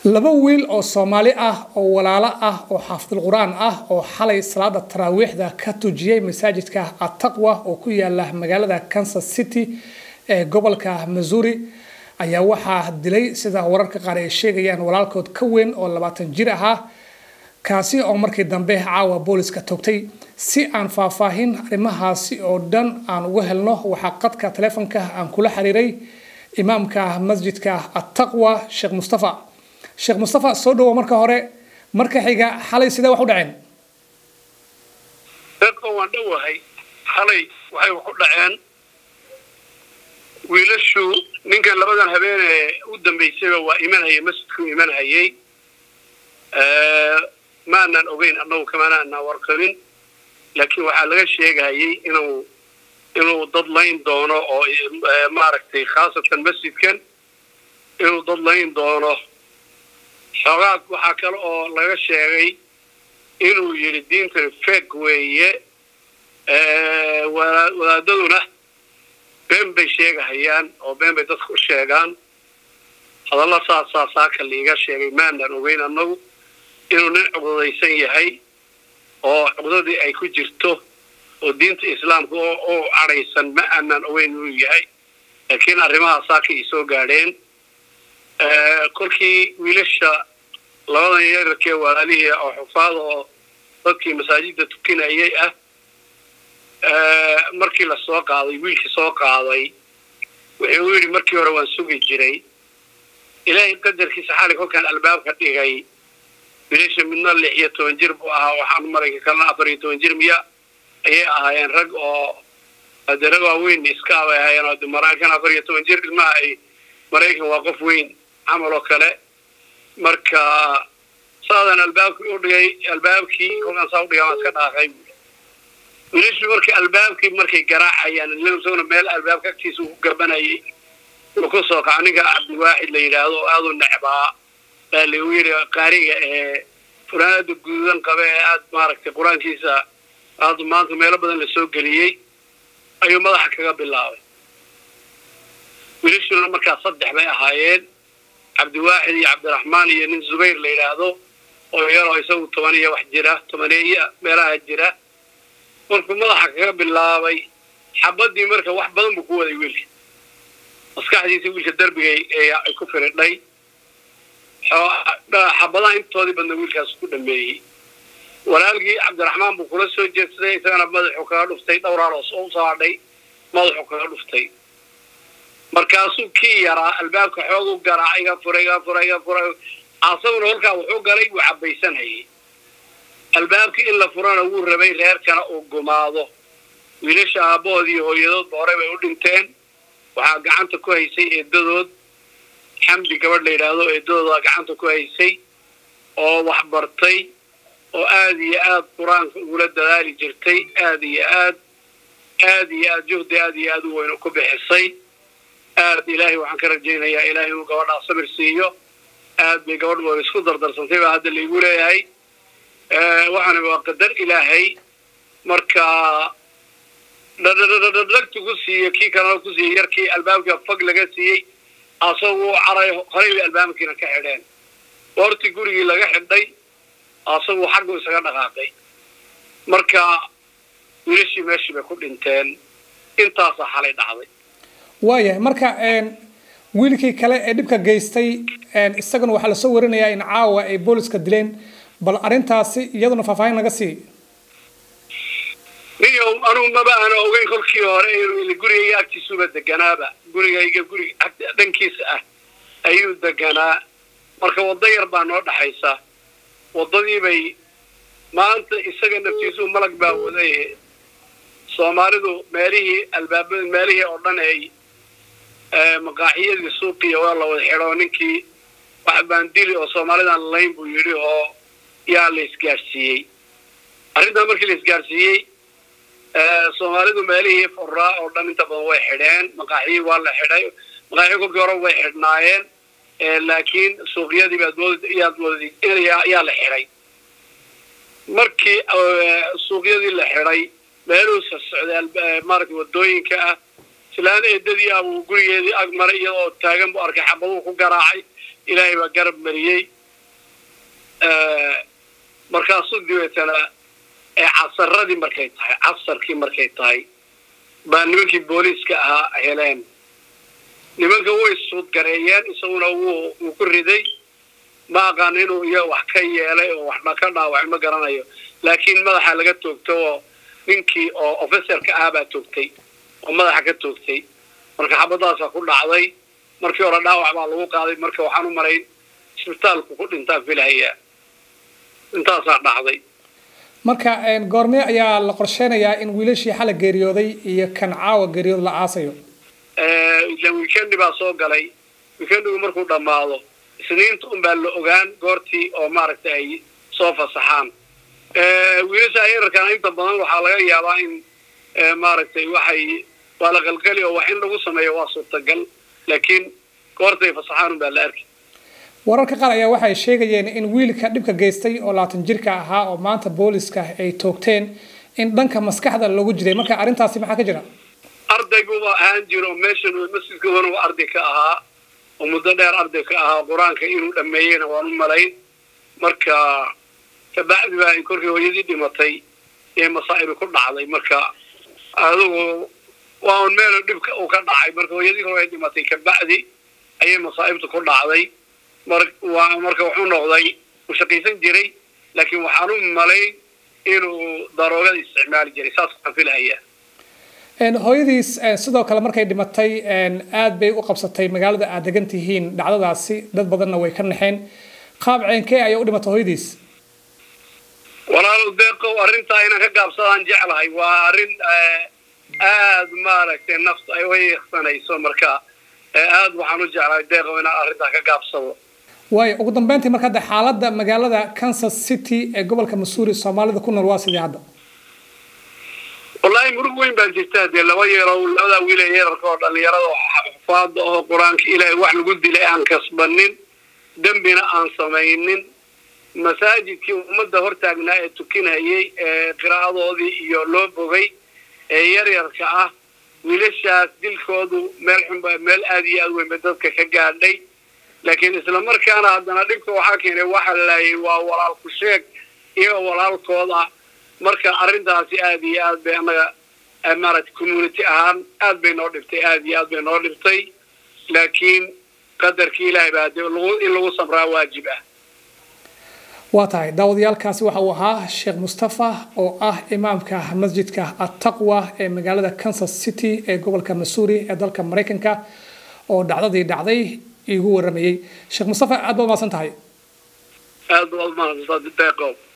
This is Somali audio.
laba wiil oo soomaali ah oo walaalo ah oo xaafidul qur-aan ah oo xalay salaada taraawiixda ka tujiyey masaajidka ataqwa oo ku yaala magaalada kansas city ee gobolka missouri ayaa waxaa dilay sida wararka qaar ay sheegayaan walaalkood ka weyn oo labaatan jir ahaa kaasi oo markii dambe caawa booliska togtay si aan faahfaahin arrimahaasi oo dhan aan uga helno waxaa qadka taleefonka aan kula xiriiray imaamka masjidka ataqwa sheekh mustafa sheekh mustafa soo dhawo marka hore marka xiga xalay sidee wax u dhaceen deeqo waan dhowahay xalay waxay wax u dhaceen wiilashu ninkan labadan habeenee u dambaysayba waa imanhayay masjidkuu imanhayay maanaan ogeyn annagu kamana anaa warqabin laakiin waxaa laga sheegahayay inuu inuu dad layn doono oo maaragtay khaasatan masjidkan inuu dad layn doono xoogaad waxaa kale oo laga sheegay inuu yidhi diintan feg weeye wadaadaduna been bay sheegahayaan oo been bay dadka u sheegaan hadalla saasaa saaka liiga sheegay maanaan ogeyn annagu inuu nin cuqdadaysan yahay oo cuqdadii ay ku jirto oo diinta islaamka oo cadhaysan ma aanaan ogeyn inuu yahay laakiin arrimahaa saaka ii soo gaadheen kolkii wiilasha labadan yararkee walaalihii oo xufaada oo dadkii masaajidda tukinayay ah markii la soo qaaday wiilkii soo qaaday wuxuu yidhi markii hore waan sugi jiray ilaahay qadarkiisa xali kolkaan albaabka dhigay wiilasha midna lix iyo toban jir buu ahaa waxaan marayka kalena afar iyo toban jir miya ayay ahaayeen rag oo de rag waaweyn iska abay ahaayeen oo de maraykan afar iyo toban jir ilmaha ay maraykan waa qof weyn camal oo kale marka saadaan albaabkii u dhigay albaabkii kolkaan saa udhigay waan iska dhaaqay wiilashu markii albaabkii markay garaacayaan isaguna meel albaabka agtiisa uu gabanayay uu ku soo kaco ninka cabdiwaaxid la yidhaahdo oo aada u necbaa baa lagu yidhi qaariga ee furaanada guduudan qaba ee aada maaragtay qur-aankiisa aada maanta meelo badan la soo geliyey ayuu madaxa kaga bilaabay wiilashuna markaa saddex bay ahaayeen cabdiwaaxid iyo cabdiraxmaan iyo nin zubayr la yidhaahdo oo yaroo isagu toban iyo wax jira tobaneeya meelaha jira markuu madaxa kaga bilaabay xabadii marka wax badan buu ku waday wiilka maskaxdiisa wiilka darbigay ay ku firidhay xabadaha intoodii badna wiilkaas ku dhameeyey walaalkii cabdiraxmaan buu kula soo jeedsaday isagana madaxuu kaga dhuftay dhowraaroos oo usoo hadhay madaxuu kaga dhuftay markaasuu kii yaraa albaabka xoog u garaac iga fura iga fura iga fura asaguna holkaa wuxuu galay wuu cabaysanhayay albaabkii in la furana wuu rabay reerkana uu gumaado wiilasha aabbahood iyo hooyadoodba horey bay u dhinteen waxaa gacanta ku haysay eedadood xamdi gabadh la yidhaahdo eedadoodaa gacanta ku haysay oo wax bartay oo aada iyo aad qur-aanka ugula dadaali jirtay aada iyo aad aada iyo aad juhdi aada iyo aad u weyn ku bixisay aad ilaahay waxaan ka rajaynayaa ilaahay inuu gabadhaa sabir siiyo aad bay gabadh wada isku dardarsantay baa hadda laigu leeyahay waxaana waa qadar ilaahay marka dhadhadhadhadhagti ku siiyo kii kalena ku siiyey yarkii albaabka fag laga siiyey asaguu caray horay bay albaabkiina ka xidheen goortii gurigii laga xidhay asaguu xaggu isaga dhaqaaqay marka wiilashii meeshii bay ku dhinteen intaasaa xalay dhacday waayahay marka wiilkii kale ee dhibka geystay isagana waxaa lasoo warinayaa in caawa ay booliska dileen bal arrintaasi iyaduna faahfaahin naga sii niyow anugu maba aana ogeyn kolkii hore inuu gurigayga agtiisuba deganaaba gurigayga gurig dhankiisa ah ayuu deganaa marka waddo yar baa noo dhaxaysa waddadii bay maanta isaga naftiisuu malag baa waday soomaalidu meelihii albaabada meelihii oo dhan ay maqaaxiyadii suuqiya waa la wada xidho ninkii wax baan dili oo soomaalidan layn buu yidhi oo yaa la isgaadhsiiyey arrintaa markii la isgaadhsiiyey soomaalidu meelihii furaa oo dhan inta badan way xidheen maqaaxiyii waa la xidhay maqaaxiyi kolkii hore way xidhnaayeen laakiin suuqyadii baad yaad moodid yaa la xidhay markii suuqyadii la xidhay meeluhu socday maaragtay waddooyinka ah islaan eedadii abuu gurigeedii ag maray iyadoo taagan buu arkay xabaduu ku garaacay ilaahay baa garab mariyey markaasuu dibeetana casaradii markay tahay casarkii markay tahay baa nimankii booliiska ahaa heleen nimanka way suudgareeyeen isaguna wuu wuu ku riday ma aqaan inuu iyo wax ka yeelay oo waxba ka dhaawacay ma garanayo laakiin madaxa laga toogto oo ninkii oo officerka ah baa toogtay oo madaxa ka toogtay marka xabadaasaa ku dhacday markii hore dhaawac baa lagu qaaday marka waxaan u marayn isbitaalku ku dhintaan filahaya intaasaa dhacday marka goormee ayaa la qorsheynayaa in wiilashii xala geeriyooday iyo kan caawa geeriyood la aasayo weekendi baa soo galay weekendigu markuu dhammaado isniinta un baa la ogaan goortii oo maaragtay ay soo fasaxaan wiilasha yararkana inta badan waxaa laga yaabaa in maaragtay waxay waa la qalqali oo wax in lagu sameeyo waa suurtagal laakiin goortay fasaxaan un baa la arki wararka qaar ayaa waxay sheegayeen in wiilka dhibka geystay oo labaatan jirka ahaa oo maanta booliska ay toogteen in dhanka maskaxda lagu jiray marka arrintaasi maxaa ka jira ardayguba ahaan jiro meeshan masjidka wanuga arday ka ahaa oo muddo dheer arday ka ahaa qur-aanka inuu dhameeyeyna waan u malayn marka kabacdi baa korkii hooyadii dhimatay ee masaa'ibi ku dhacday marka adigu waa un meel dhibka uu ka dhacay marka hooyadii hore ay dhimatay kabacdi ayay masaa'ibta ku dhacday marka wuxuu noqday uu shaqaysan jiray laakiin waxaan u malayn inuu daroogada isticmaali jiray saas waxaan filahayaa hooyadiis sidoo kale markay dhimatay aad bay u qabsatay magaalada aad degan tihiin dhacdadaasi dad badanna way ka naxeen qaab ceenkee ayay u dhimatay hooyadiis walaal deeqow arrintaa inaan ka gaabsadaan jeclahay waa arrin aad maaragtay nafta ay uyeeksanayso marka aad waxaan u jeclahay deeqow inaan arrintaa ka gaabsado waayo ugu dambeyntii marka hadda xaaladda magaalada kansas city ee gobolka missouri soomaalida ku nool waa sidii hadda wallaahi murug weyn baa jirta dee laba yeerow labadaa wiil ee yeerarka oo dhallinyarada xufaada oo qur-aanka ilaahay wax lagu dilay aan kasbanin dembina aan samaynin masaajidkii ummadda hortaagnaa ee tukinhayay ee qiraa'adoodii iyo loo bogay ee yaryarka ah wiilashaas dilkoodu meel xunba meel aad iyo aad weyn ba dadka ka gaadhay laakiin isla markaana haddana dhibka waxaa keenay waxa laayay waa walaalku sheeg iyo walaalkooda marka arrintaasi aad iyo aad bay annaga maaragtay community ahaan aad bay noo dhibtay aad iyo aad bay noo dhibtay laakiin qadarkii ilaahay baa de in lagu samraa waajib ah waa tahay daawadayaalkaasi waxa uu ahaa sheekh mustafa oo ah imaamka masjidka attaqwa ee magaalada kansas city ee gobolka missouri ee dalka maraykanka oo dhacdadii dhacday igu waramayey sheekh mustafa aad baad umaasan tahay aad baad umahadsantahay deeqow